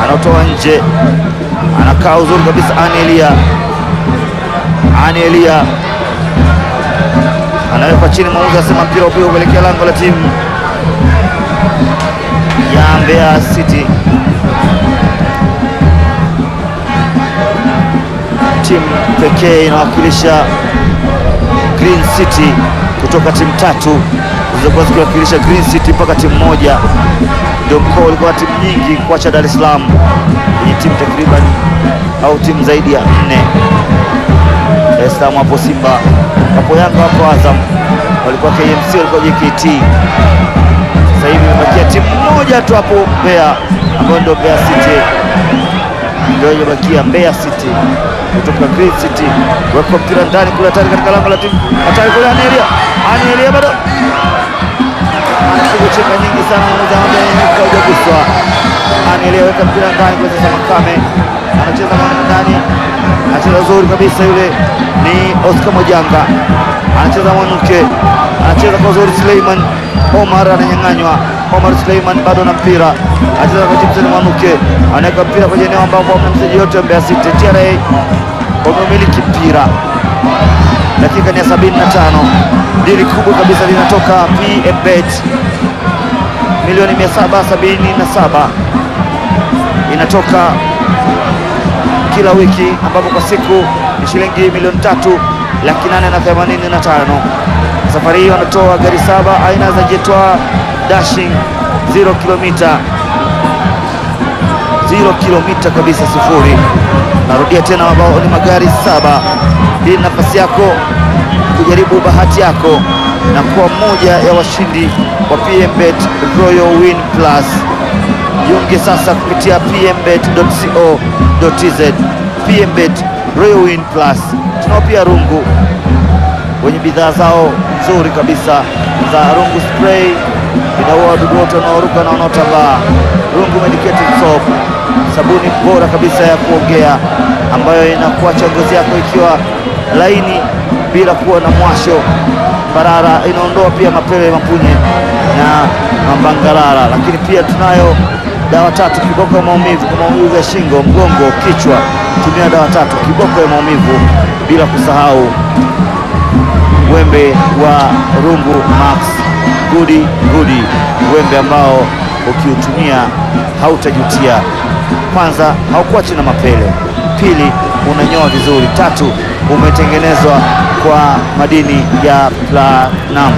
anatoa nje, anakaa uzuri kabisa. Ani Elia, Ani Elia anawekwa chini, mwamuzi asema mpira upigwa kuelekea lango la timu ya Mbeya City. Timu pekee inawakilisha Green City kutoka timu tatu zilizokuwa zikiwakilisha Green City mpaka timu moja. Ndio mkoa ulikuwa na timu nyingi kuacha Dar es Salaam yenye timu takriban au timu zaidi ya nne. Dar es Salaam hapo Simba, hapo Yanga, hapo Azam, walikuwa KMC, walikuwa JKT. Sasa hivi imebakia timu moja tu hapo Mbeya, ambayo ndio Mbeya City, ndio imebakia Mbeya City kutoka Green City. Weka mpira ndani kule, hatari katika lango la timu, hatari kule, Anelia, Anelia bado anapiga chenga nyingi sana, mmoja hujaguswa. Anelia weka mpira ndani kwa sasa, Makame anacheza ndani, anacheza zuri kabisa, yule ni Oscar Mojanga anacheza Mwanuke, anacheza kwa zuri. Suleiman Omar ananyang'anywa. Omar Suleiman bado na mpira, anacheza kwa Jimson Mwanuke, anaweka mpira kwenye eneo ambapo hamna mchezaji yote wa Mbeya City. TRA wamemiliki mpira, dakika ni ya 75. Dili kubwa kabisa linatoka PMBet milioni 777 inatoka kila wiki ambapo kwa siku ni shilingi milioni tatu laki nane na themanini na tano. Safari hii wanatoa gari saba aina za Jetwa Dashing 0 kilomita 0 kilomita kabisa sifuri. Narudia tena, ambao ni magari saba. Hii ni nafasi yako kujaribu bahati yako na kuwa mmoja ya washindi wa PMBet Royal Win Plus. Jiunge sasa kupitia pmbet.co.tz. PMBet Royal Win Plus. Tunao pia rungu wenye bidhaa zao nzuri kabisa za rungu spray, inaua wadudu wote wanaoruka na wanaotambaa. Rungu medicated soap, sabuni bora kabisa ya kuogea ambayo inakuacha ngozi yako ikiwa laini bila kuwa na mwasho barara, inaondoa pia mapele, mapunye na mambangalala. Lakini pia tunayo dawa tatu kiboko ya maumivu kwa maumivu ya shingo, mgongo, kichwa. Tumia dawa tatu kiboko ya maumivu, bila kusahau wembe wa rungu max gudi gudi, wembe ambao ukiutumia hautajutia. Kwanza haukuachi na mapele, pili unanyoa vizuri, tatu umetengenezwa kwa madini ya platinum.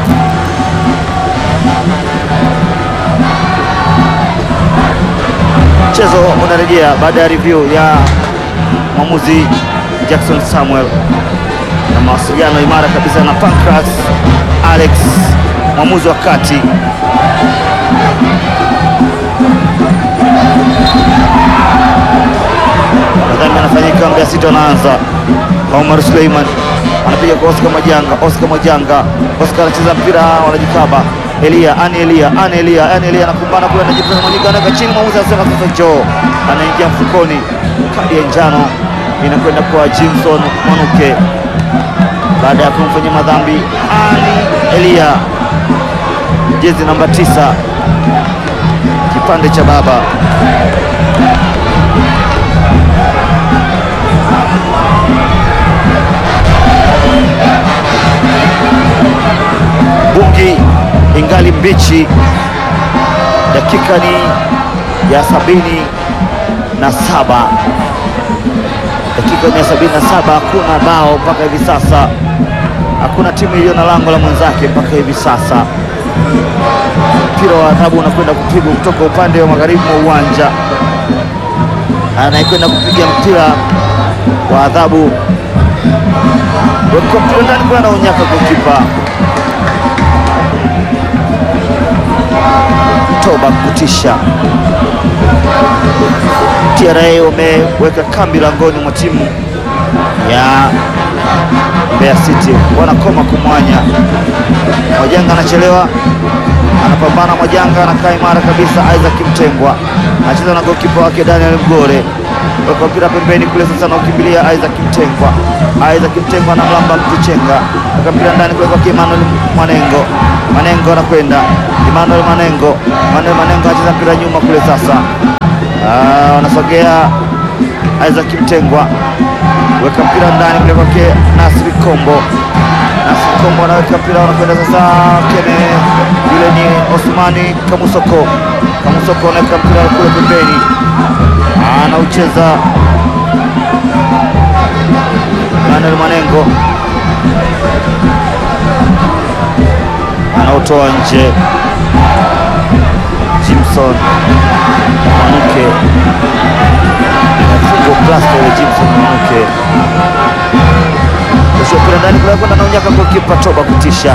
Mchezo unarejea baada ya review ya mwamuzi Jackson Samuel na mawasiliano imara kabisa na Pancras Alex, mwamuzi wa kati. Nadhani anafanyika Mbeya City, wanaanza Omar Suleiman anapiga kwa Oscar Majanga, Oscar Majanga, Oscar anacheza mpira, wanajikaba Elia, ani Elia, ani Elia, ani Elia anakumbana kule, anajifunza Mwanyika, anaweka chini, mwamuzi anasema sasa njoo, anaingia mfukoni, kadi ya njano inakwenda kwa Jimson Mwanuke baada ya kumfanyia madhambi ani Elia, jezi namba tisa, kipande cha baba bungi ingali mbichi, dakika ni ya sabini na saba dakika ni ya sabini na saba Hakuna bao mpaka hivi sasa, hakuna timu iliyo na lango la mwenzake mpaka hivi sasa. Mpira wa adhabu unakwenda kupigwa kutoka upande wa magharibi mwa uwanja, anayekwenda kupiga mpira wa adhabu weka mpira ndani kule, anaonyaka gokipa toba kutisha. TRA wameweka kambi langoni mwa timu ya Mbeya City, wanakoma kumwanya. Mwajanga anachelewa, anapambana. Mwajanga anakaa imara kabisa. Isaac Mtengwa anacheza na gokipa wake Daniel Mgore, weka mpira pembeni kule, sasa anaukimbilia Isaac Mtengwa. Isaac Mtengwa na mlamba Mtuchenga, weka mpira ndani kule kwake Emmanuel Mwanengo. Manengo anakwenda Emmanuel Manengo, Emmanuel Manengo anacheza mpira nyuma kule, sasa Ah, wanasogea Isaac Mtengwa, weka mpira ndani kule kwake Nasri Kombo. Nasri Kombo anaweka mpira, wanakwenda sasa kene, yule ni Osmani Kamusoko. Kamusoko anaweka mpira kule pembeni, anaucheza Manuel Manengo, anaotoa nje Jimson Mwanuke fungo plasta ile Jimson Mwanuke ushopira ndani kule kwenda naonyaka kwa kipa Toba kutisha,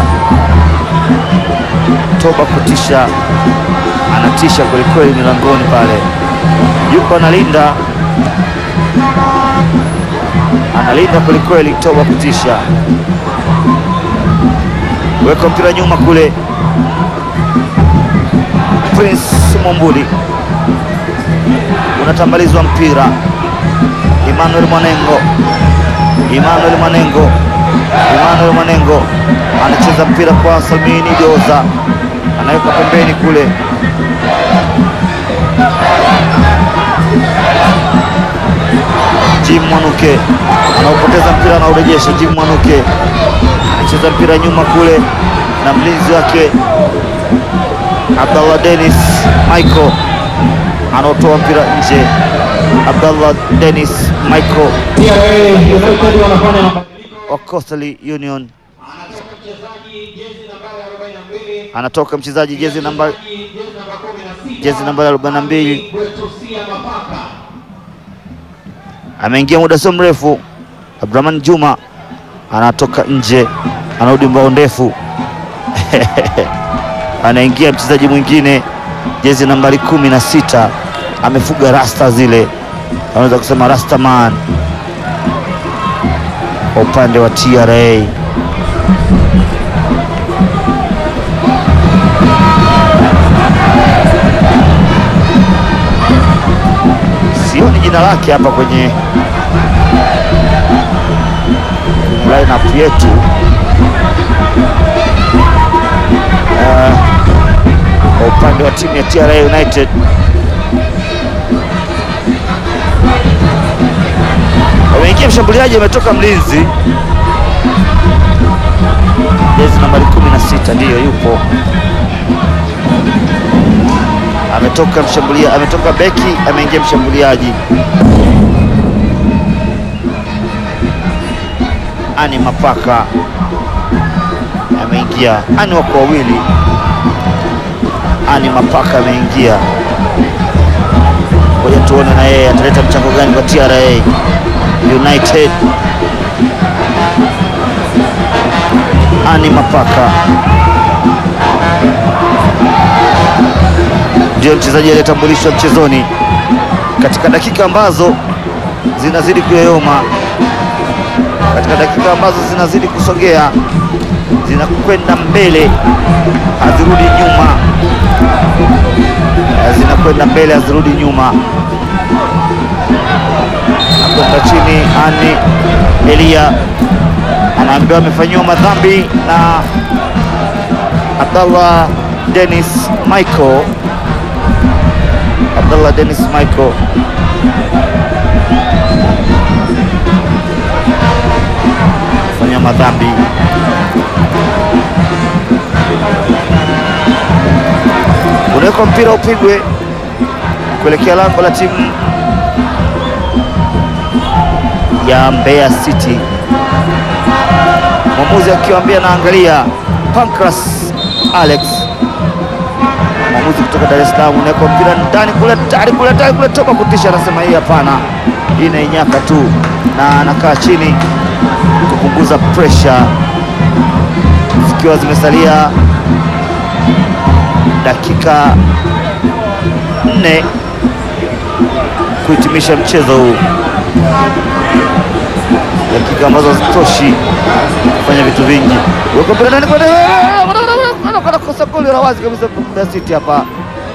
Toba kutisha, anatisha kwelikweli milangoni pale, yuko analinda, analinda kwelikweli, Toba kutisha, weka mpira nyuma kule Prince Mwambuli unatambalizwa mpira. Emmanuel Mwanengo, Emmanuel Mwanengo, Emmanuel Mwanengo anacheza mpira kwa Salmini Joza, anaweka pembeni kule, Jim Mwanuke anaupoteza mpira, anaurejesha. Jim Mwanuke anacheza mpira nyuma kule na mlinzi wake Abdallah Dennis Michael anaotoa mpira nje. Abdallah Dennis Michael TRA United wanafanya mabadiliko. wa Coastal Union Anatoka mchezaji jezi nambari 42, anatoka mchezaji jezi namba jezi namba 16, jezi nambari 42 Bwetusia Mapaka. ameingia muda sio mrefu. Abdurahman Juma anatoka nje, anarudi mbao ndefu anaingia mchezaji mwingine jezi nambari kumi na sita amefuga rasta zile, anaweza kusema rasta man kwa upande wa TRA. Sioni jina lake hapa kwenye kwenye lineup yetu. Uh, kwa upande wa timu ya TRA United wameingia mshambuliaji, ametoka mlinzi jezi nambari 16 ndiyo yupo, ametoka mshambulia, ametoka beki, ameingia mshambuliaji ani Mapaka ameingia, ani wako wawili, ani Mapaka ameingia. Ngoja tuone na yeye ataleta mchango gani kwa TRA United. Ani Mapaka ndio mchezaji aliyetambulishwa mchezoni katika dakika ambazo zinazidi kuyoyoma, katika dakika ambazo zinazidi kusogea, zinakwenda mbele, hazirudi nyuma, zinakwenda mbele, hazirudi nyuma. Nakwenda chini, Ani Elia anaambiwa amefanyiwa madhambi na Abdallah Dennis Michael. Abdallah Dennis Michael fanya madhambi unawekwa mpira upigwe kuelekea lango la timu ya Mbeya City, mwamuzi akiwaambia naangalia. Pancras Alex, mwamuzi kutoka Dar es Salaam, unawekwa mpira ndani kule, tayari kule, tayari kule, toka kutisha, anasema hii hapana, hii inainyaka tu, na anakaa chini kupunguza pressure, zikiwa zimesalia dakika nne kuhitimisha mchezo huu, dakika ambazo hazitoshi kufanya vitu vingi. Weko mpira ndani kwenda kosa goli la wazi kabisa. Mbeya City hapa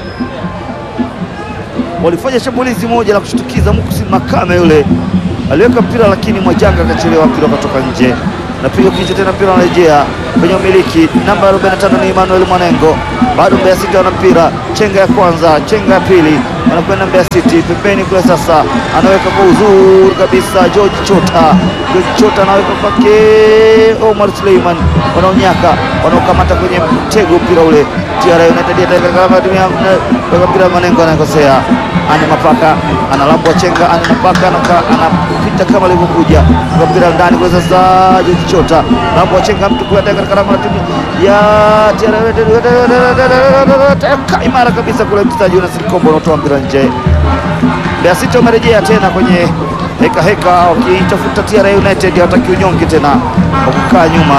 walifanya shambulizi moja la kushtukiza. Mukusi Makame yule aliweka mpira, lakini Mwajanga akachelewa, mpira ukatoka nje. unapiga kichwa tena, mpira unarejea kwenye umiliki. Namba 45 ni Emmanuel Mwanengo, bado Mbeya City wana mpira, chenga ya kwanza, chenga ya pili, wanakwenda Mbeya City pembeni kule. Sasa anaweka kwa uzuri kabisa George Chota, George Chota anaweka kwake Omar Suleiman, wanaonyaka wanaokamata kwenye mtego mpira ule. TRA United weka mpira, Mwanengo anakosea, ani mapaka analambwa chenga, ani mapaka anaka- anapita kama alivyokuja kwa mpira ndani kule. Sasa George Chota lambwa chenga mtu kule katika lango la timu ya TRA United, Ka- imara kabisa kule, mchezaji Jonas Kombo anatoa mpira nje. Mbeya City wamerejea tena kwenye heka heka, wakiitafuta TRA United. Hawataki unyonge tena wa kukaa nyuma,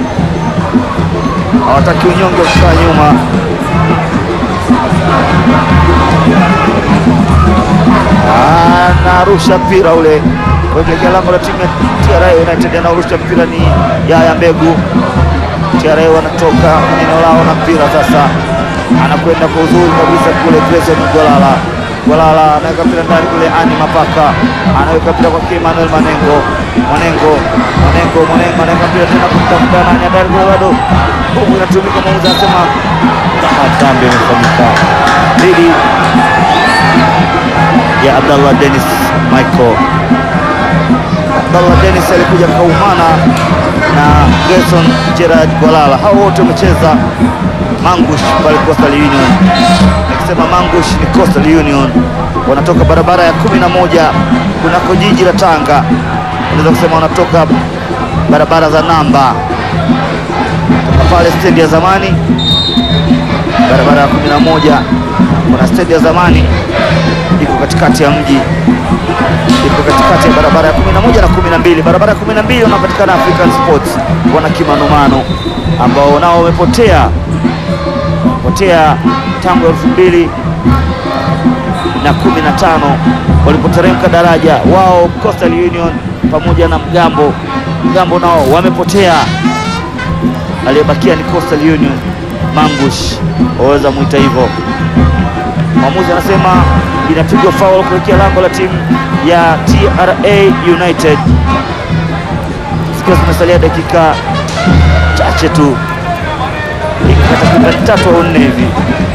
hawataki unyonge wa kukaa nyuma. Anarusha mpira ule kuelekea lango la timu ya TRA United, anaurusha mpira ni Yaya Mbegu. TRA wanatoka kwenye eneo lao na mpira sasa, anakwenda kwa uzuri kabisa kule Grayson Gwalala. Gwalala anaweka mpira ndani kule, Ani Mapaka anaweka mpira kwa Emmanuel Manengo. Manengo, Manengo, Manengo anaweka mpira tena kumtafuta nani ndani kule, bado nguvu inatumika. Mwamuzi anasema kama dhambi imefanyika dhidi ya Abdallah Dennis Michael. Abdallah Dennis alikuja kaumana na Gerson Gerard Gwalala, hao wote wamecheza Mangush pale Coastal Union. Nikisema Mangush ni Coastal Union, wanatoka barabara ya kumi na moja kunako jiji la Tanga. Unaweza kusema wanatoka barabara za namba toka pale stendi ya zamani, barabara ya kumi na moja kuna stendi ya zamani iko katikati ya mji iko katikati ya barabara ya 11 na 12. Barabara ya 12 wanapatikana African Sports, wana kimanumano ambao nao wamepotea potea tangu elfu mbili na kumi na tano walipoteremka daraja wao Coastal Union pamoja na Mgambo. Mgambo nao wamepotea, aliyebakia ni Coastal Union. Mangush waweza mwita hivyo. Mwamuzi anasema inapigwa foul kuelekea lango la timu ya TRA United, zikiwa zimesalia dakika chache tu, dakika takriban tatu au nne hivi.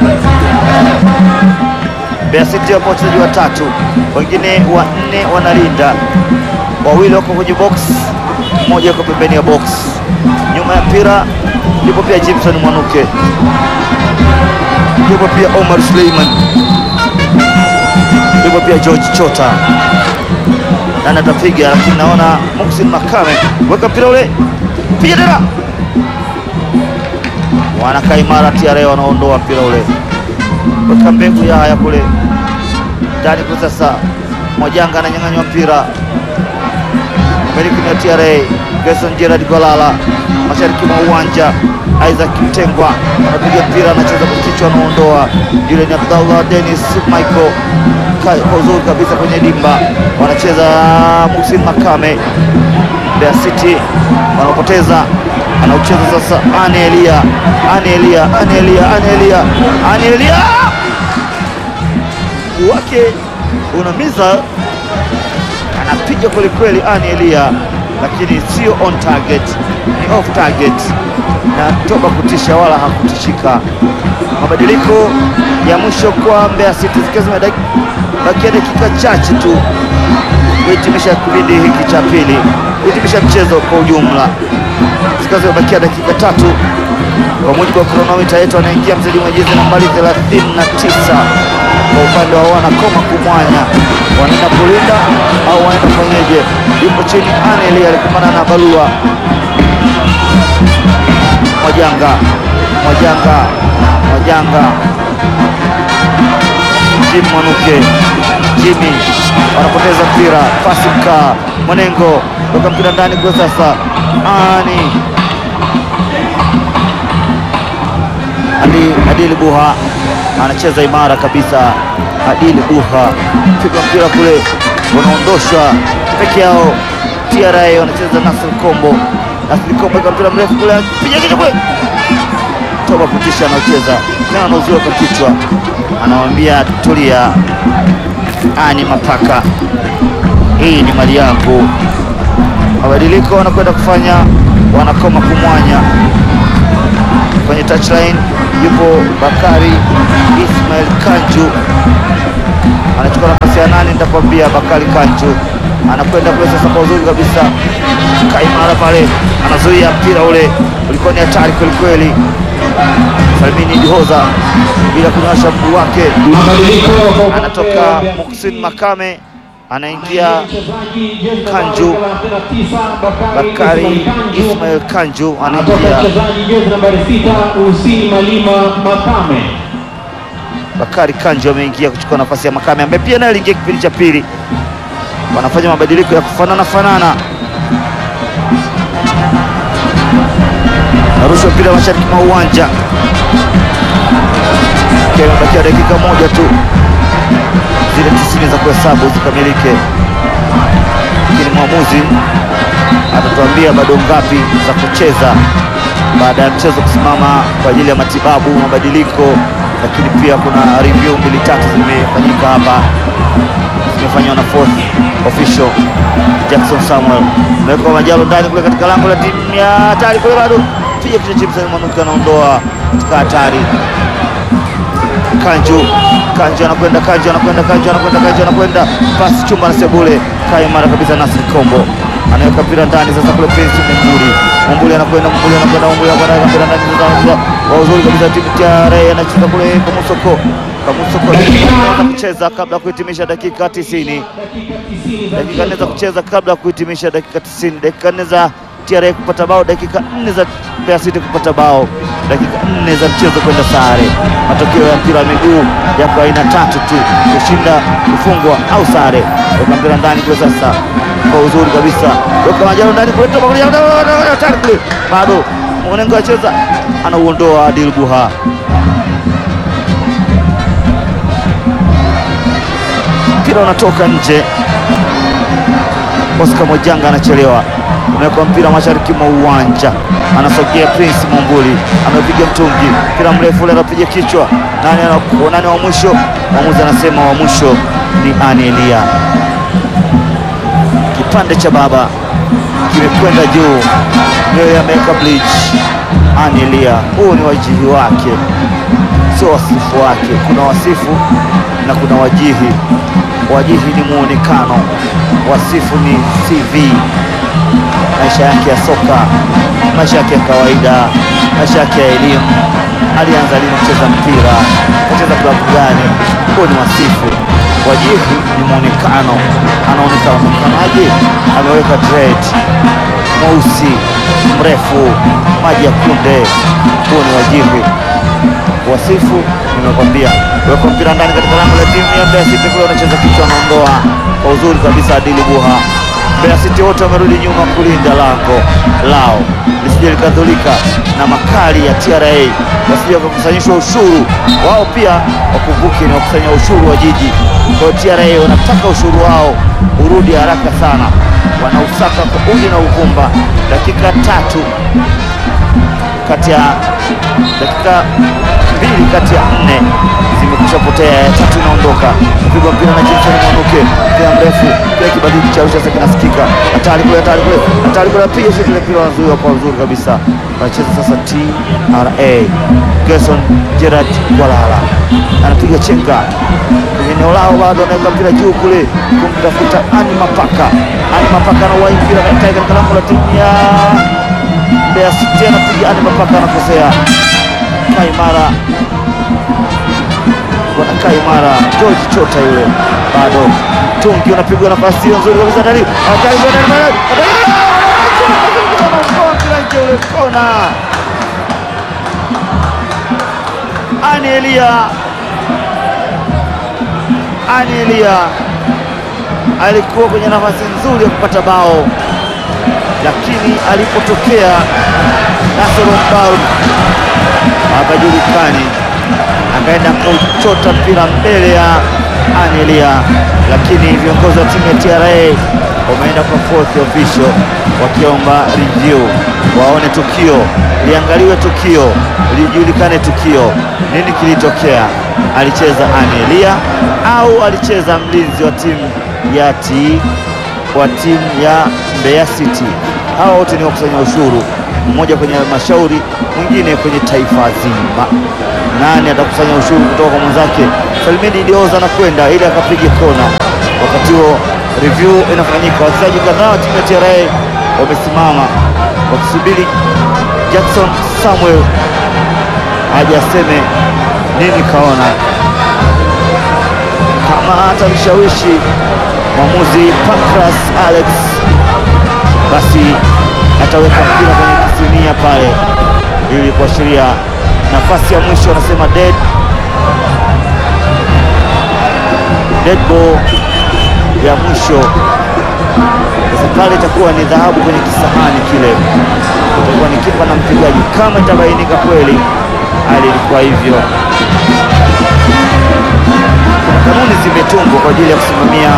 Mbeya City wapo wachezaji watatu, wengine wanne wanalinda, wawili wako kwenye box, mmoja yuko pembeni ya box. Nyuma ya mpira yupo pia Jimson Mwanuke, yupo pia Omar Suleiman, yupo pia George Chota. Nani atapiga? Lakini naona Muksin Makame, weka mpira ule, piga tena, wanakaa imara. TRA wanaondoa mpira ule, weka mbegu ya haya kule ndani kwa sasa. Mwajanga ananyang'anywa mpira, miliki ni ya TRA. Gerson Gerard Gwalala mashariki mwa uwanja. Isaac Mtengwa anapiga mpira, anacheza kwa kichwa, anaondoa. Yule ni Abdallah Dennis Michael Ka- kwa uzuri kabisa kwenye dimba, wanacheza Musin Makame. Mbeya City wanaopoteza, anaucheza sasa Ane Elia, Ane Elia, Ane Elia, Ane Elia, Ane Elia wake unamiza, anapiga kwelikweli Ane Elia, lakini sio on target, ni off target na toba kutisha wala hakutishika. Mabadiliko ya mwisho kwa Mbeya City zikiwa zimebakia dakika chache tu kuhitimisha kipindi hiki cha pili, kuhitimisha mchezo kwa ujumla, zikiwa zimebakia dakika tatu kwa mujibu wa kronomita yetu. Anaingia mchezaji mwenye jezi nambari 39 kwa upande wa wanakoma kumwanya, wanaenda kulinda au wanaenda kufanyeje? Yupo chini Aneli alikumbana na Balua Mwajanga, Mwajanga, Mwajanga, Jim Mwanuke, Jimmy wanapoteza mpira, pasi mkaa, Mwanengo toka mpira ndani kwa sasa, ani Adi, Adili Buha anacheza imara kabisa. Adili Buha piga mpira kule, unaondoshwa peke yao. TRA wanacheza Nasri Kombo, Nasri Kombo ika mpira mrefu kule, piga kichwa kule, toba kutisha, anacheza tena, anauziwa kwa kichwa, anamwambia tulia, ani mapaka, hii ni mali yangu. Mabadiliko wanakwenda kufanya wanakoma kumwanya kwenye touchline. Yupo Bakari Ismail Kanju anachukua nafasi ya nane, nitakwambia. Bakari Kanju anakwenda kule sasa kwa uzuri kabisa, kaimara pale, anazuia mpira ule, ulikuwa ni hatari kwelikweli. Salmini Dihoza bila kunyosha mguu wake, Mabadiliko kwa upande anatoka wa Mbeya Muksin City. Makame, anaingia Mchezaji jezi Kanju. nambari 39, Bakari Kanju. Ismail Kanju Anatoka anaingia mchezaji jezi nambari 6 Hussein Malima Makame. Bakari Kanju ameingia kuchukua nafasi ya Makame ambaye pia naye aliingia kipindi cha pili. Wanafanya mabadiliko ya kufanana fanana. Narusha mpira mashariki mwa uwanja, ikiwa imebakia dakika moja tu zile tisini za kuhesabu zikamilike, lakini mwamuzi atatuambia bado ngapi za kucheza baada ya mchezo kusimama kwa ajili ya matibabu, mabadiliko, lakini pia kuna review mbili tatu zimefanyika hapa, zimefanywa na fourth official Jackson Samuel. Amewekwa Majalo ndani kule katika lango la timu ya hatari kule, bado piga kichwa James Mwanuka anaondoa katika hatari. Kanju Kanju anakwenda Kanju anakwenda Kanju anakwenda Kanju anakwenda pasi chumba na Sebule kai mara kabisa. Nasri Kombo anaweka mpira ndani sasa kule Prince Mumbuli Mumbuli anakwenda Mumbuli anakwenda Mumbuli anakwenda mpira ndani sasa kwa uzuri kabisa timu ya Ray anacheza kule kwa Musoko kwa Musoko anaweza kucheza kabla ya kuhitimisha dakika 90 dakika nne za kucheza kabla ya kuhitimisha dakika 90 dakika nne za TRA kupata bao, dakika nne za Mbeya City kupata bao, dakika nne za mchezo kwenda sare. Matokeo ya mpira wa miguu yako aina tatu tu, kushinda, kufungwa au sare. Weka mpira ndani kule sasa kwa uzuri kabisa, weka Majalo ndani kule, toka kule, hatari kule, bado Mwanengo acheza, anauondoa Adil Buha. Mpira unatoka nje. Oscar Mojanga anachelewa, umewekwa mpira mashariki mwa uwanja, anasogea Prince Mumbuli, amepiga mtungi, mpira mrefu ule, anapiga kichwa. Nani anaku- nani wa mwisho? Mwamuzi anasema wa mwisho ni Ani Elia. Kipande cha baba kimekwenda juu, ndio ameweka bleach. Ani Elia, huu ni wajihi wake, sio wasifu wake. Kuna wasifu na kuna wajihi. Wajihi ni muonekano, wasifu ni CV, maisha yake ya soka, maisha yake ya kawaida, maisha yake ya elimu. Alianza lini kucheza mpira, kucheza klabu gani? Huo ni wasifu. Wajihi ni muonekano, anaonekana mwonekanaje? Ameweka dread, mweusi, mrefu, maji ya kunde. Huo ni wajihi. Wasifu nimekwambia, weka mpira ndani katika lango la timu ya Mbeya City kule, wanacheza kichwa, anaondoa kwa uzuri kabisa Adili Buha. Mbeya City wote wamerudi nyuma kulinda lango lao lisije likadhulika na makali ya TRA, wasije wakakusanyishwa ushuru wao. Pia wakumbuke ni wakusanya ushuru wa jiji. Kwa hiyo TRA wanataka ushuru wao urudi haraka sana, wanausaka kwa udi na uvumba. Dakika tatu kati ya dakika mbili kati ya nne zimekwisha potea, ya tatu inaondoka. Kupigwa mpira na Jackson Mwanuke, mpira mrefu, kile kibadili cha Arusha sasa kinasikika, hatari kule, hatari kule, hatari kule, apiga shoti ile mpira wanazuiwa kwa uzuri kabisa. Wanacheza sasa TRA. Gerson Gerard Gwalala anapiga chenga kwenye eneo lao, bado anaweka mpira juu kule kumtafuta Ani Mapaka. Ani Mapaka anauwai mpira katika lango la timu ya Mbeya City anapiga Ani Mapaka anakosea. Kaimara bwana Kaimara George Chota yule bado tungi unapigwa nafasi hiyo nzuri kabisa ndani hatari kwa ndani ndani mpira ule kona. Ani Elia Ani Elia alikuwa kwenye nafasi nzuri ya kupata bao lakini alipotokea Nasoro Mbaru hapajulikani, akaenda kuchota mpira mbele ya Anelia, lakini viongozi wa timu ya TRA wameenda kwa fourth official wakiomba review, waone tukio, liangaliwe tukio, lijulikane tukio, nini kilitokea. Alicheza Anelia au alicheza mlinzi wa timu ya T wa timu ya Mbeya City. Hawa wote ni wakusanya ushuru, mmoja kwenye halmashauri, mwingine kwenye taifa zima. Nani atakusanya ushuru kutoka kwa mwenzake? Salimini Idioza anakwenda ili akapige kona. Wakati huo review inafanyika, wachezaji kadhaa wa timu ya TRA wamesimama wakisubiri Jackson Samuel aje aseme nini kaona, kama atamshawishi mwamuzi Pancras Alex, basi ataweka mpira kwenye kisinia pale ili kuashiria nafasi ya mwisho, anasema dead dead ball ya mwisho. Sasa pale itakuwa ni dhahabu kwenye kisahani kile, itakuwa ni kipa na mpigaji, kama itabainika kweli hali ilikuwa hivyo. Kuna kanuni zimetungwa kwa ajili ya kusimamia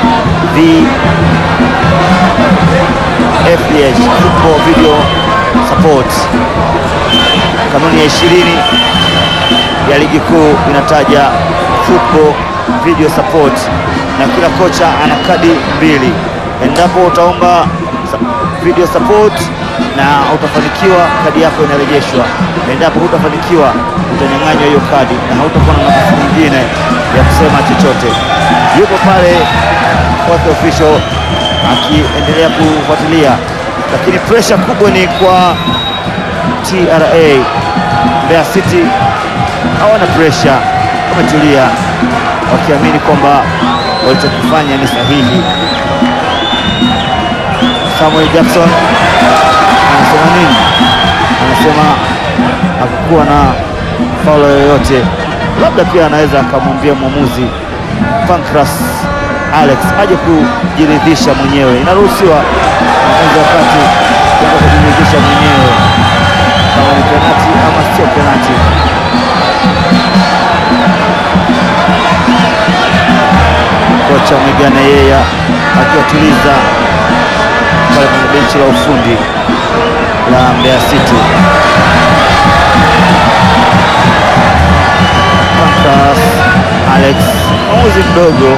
VFDH, Football Video Support. Kanuni ya ishirini ya ligi kuu inataja football video support, na kila kocha ana kadi mbili. Endapo utaomba sa- video support na utafanikiwa, kadi yako inarejeshwa. Endapo hutafanikiwa, utanyang'anywa hiyo kadi na hautakuwa na nafasi nyingine ya kusema chochote. Yupo pale fourth official akiendelea kufuatilia, lakini pressure kubwa ni kwa TRA. Mbeya City hawana pressure, wametulia wakiamini kwamba walichokifanya ni sahihi. Samuel Jackson anasema nini? Anasema hakukuwa na faulo yoyote, labda pia anaweza akamwambia mwamuzi Pancras Alex aje kujiridhisha mwenyewe. Inaruhusiwa mwamuzi wakati kwenda kujiridhisha mwenyewe kama ni penati ama sio penati. Kocha Mwigane Yeya akiwatuliza pale kwenye benchi la ufundi la Mbeya City. Pancras Alex, mwamuzi mdogo,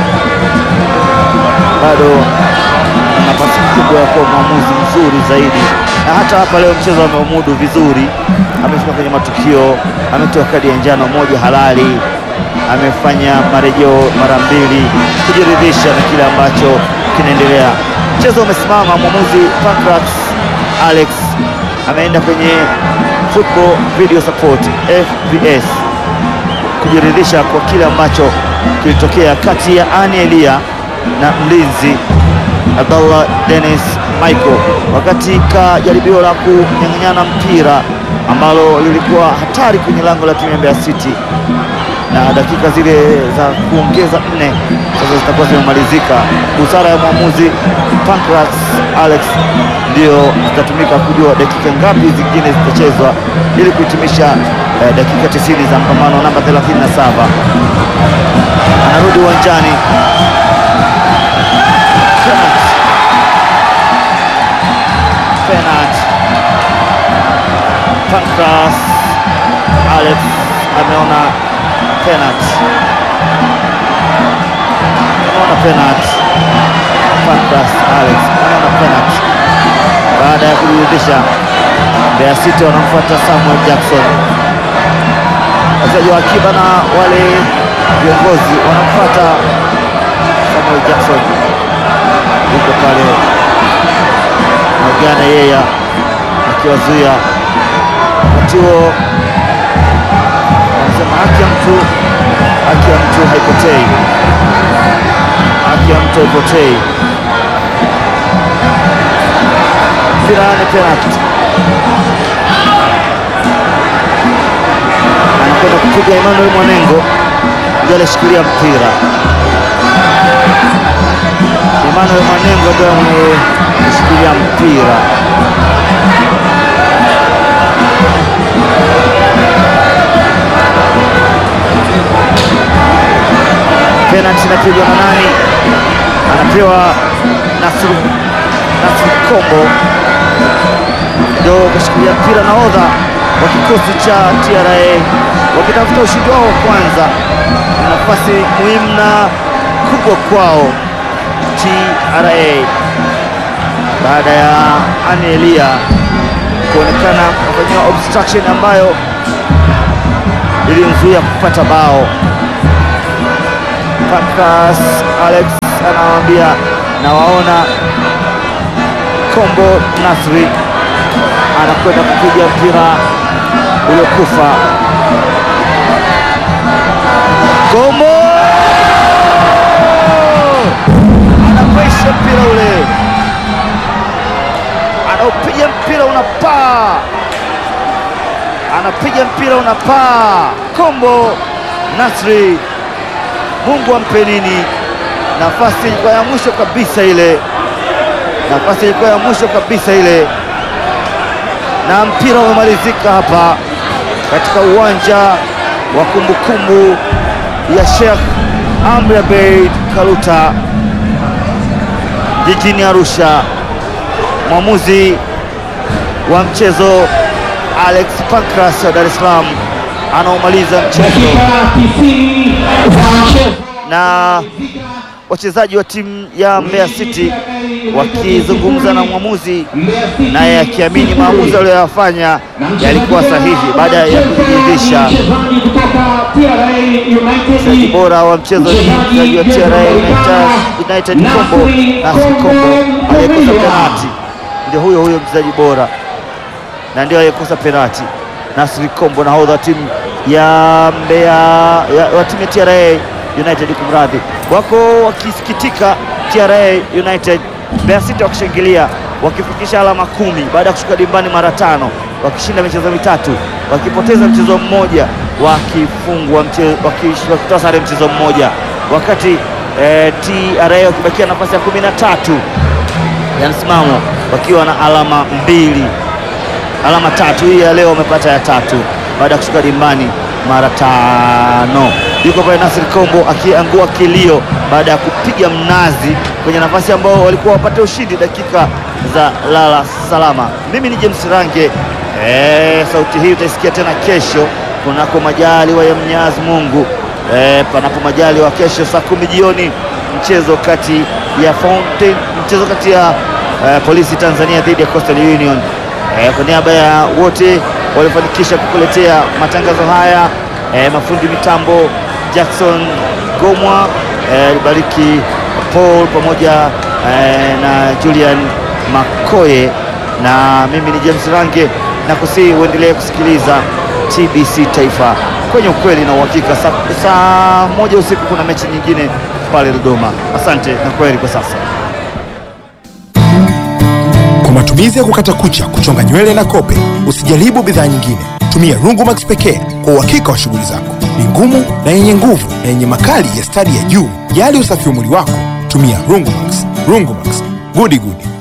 bado ana nafasi kubwa ya kuwa mwamuzi mzuri zaidi, na hata hapa leo mchezo ameumudu vizuri. Amefika kwenye matukio, ametoa kadi ya njano moja halali, amefanya marejeo mara mbili kujiridhisha na kile ambacho kinaendelea. Mchezo umesimama, mwamuzi Pancras Alex ameenda kwenye football video support FVS kujiridhisha kwa kile ambacho kilitokea kati ya Ani Elia na mlinzi Abdallah Dennis Michael wakati ka jaribio la kunyang'anyana mpira ambalo lilikuwa hatari kwenye lango la timu ya Mbeya City, na dakika zile za kuongeza nne sasa zitakuwa zimemalizika. Busara ya mwamuzi Pancras Alex ndio zitatumika kujua dakika ngapi zingine zitachezwa ili kuhitimisha eh, dakika 90 za mpambano namba 37. Anarudi uwanjani Penalty. Penalty. Pancras Alex ameona penalty, ameona penalty. Pancras Alex ameona penalty baada ya kujiridhisha. Mbeya City wanamfuata Samuel Jackson, wachezaji wa akiba na wale viongozi wanamfuata Samuel Jackson, yuko pale Mwigane Yeya akiwazuia wakati huo anasema haki ya mtu haki ya mtu haipotei, haki ya mtu haipotei. Mpira ni penalty, anakwenda kupiga Emmanuel Mwanengo, ndio alishikilia mpira. Emmanuel Mwanengo ndio ameshikilia mpira. Penalty inapigwa na nani? Anapewa Nasru Nasru Kombo, ndio kashikilia mpira. Nahodha wa kikosi cha TRA wakitafuta ushindi wao wa kwanza, na nafasi muhimu na kubwa kwao TRA. baada ya Anelia kuonekana kufanyiwa obstruction ambayo ilimzuia kupata bao. Pancras Alex anawaambia nawaona. Kombo Nasri anakwenda kupiga mpira uliokufa. Kombo anapaisha mpira ule, anaupiga mpira unapaa, anapiga mpira unapaa. Kombo Nasri, Mungu ampe nini? Nafasi ilikuwa ya mwisho kabisa ile, nafasi ilikuwa ya mwisho kabisa ile, na mpira umemalizika hapa katika uwanja wa kumbukumbu ya Sheikh Amri Abeid Karuta jijini Arusha. Mwamuzi wa mchezo Alex Pancras wa Dar es Salaam anaomaliza mchezo Dakika 90 za mchezo. na wachezaji wa timu ya Mbeya City wakizungumza na mwamuzi, naye akiamini maamuzi aliyoyafanya yalikuwa sahihi baada ya kujiridhisha. Mchezaji kutoka TRA Mchezaji United bora wa mchezo ni mchezaji wa TRA United, United Kombo Nasri Kombo aliyekosa penati, ndio huyo huyo mchezaji bora na ndio aliyekosa penati. Nasri Kombo nahodha wa timu ya Mbeya ya, wa timu ya TRA United, kumradhi, wako wakisikitika TRA United, Mbeya City wakishangilia wakifikisha alama kumi baada ya kushuka dimbani mara tano, wakishinda michezo mitatu, wakipoteza mchezo mmoja, wakifungwa mchezo, wakish- wakitoa sare mchezo mmoja, wakati eh, TRA wakibakia nafasi ya kumi na tatu ya msimamo wakiwa na alama mbili alama tatu. Hii ya leo wamepata ya tatu baada ya kushuka dimbani mara tano. Yuko pale Nasri Kombo akiangua kilio baada ya kupiga mnazi kwenye nafasi ambao walikuwa wapate ushindi dakika za lala salama. Mimi ni James Range. Eh, sauti hii utaisikia tena kesho kunako majaliwa ya Mwenyezi Mungu. Eh, panapo majaliwa kesho saa kumi jioni mchezo kati ya Fountain, mchezo kati ya eh, Polisi Tanzania dhidi ya Coastal Union. Eh, kwa niaba ya wote waliofanikisha kukuletea matangazo haya eh, mafundi mitambo Jackson Gomwa eh, Bariki Paul pamoja eh, na Julian Makoye na mimi ni James Range na kusihi uendelee kusikiliza TBC Taifa kwenye ukweli na uhakika. Saa, saa moja usiku kuna mechi nyingine pale Dodoma. Asante na kweli kwa sasa. Kwa matumizi ya kukata kucha, kuchonga nywele na kope, usijaribu bidhaa nyingine. Tumia Rungumax pekee kwa uhakika wa shughuli zako. Ni ngumu na yenye nguvu na yenye makali ya stadi ya juu. Jali usafi wa mwili wako, tumia Rungumax. Rungumax, gudi gudi.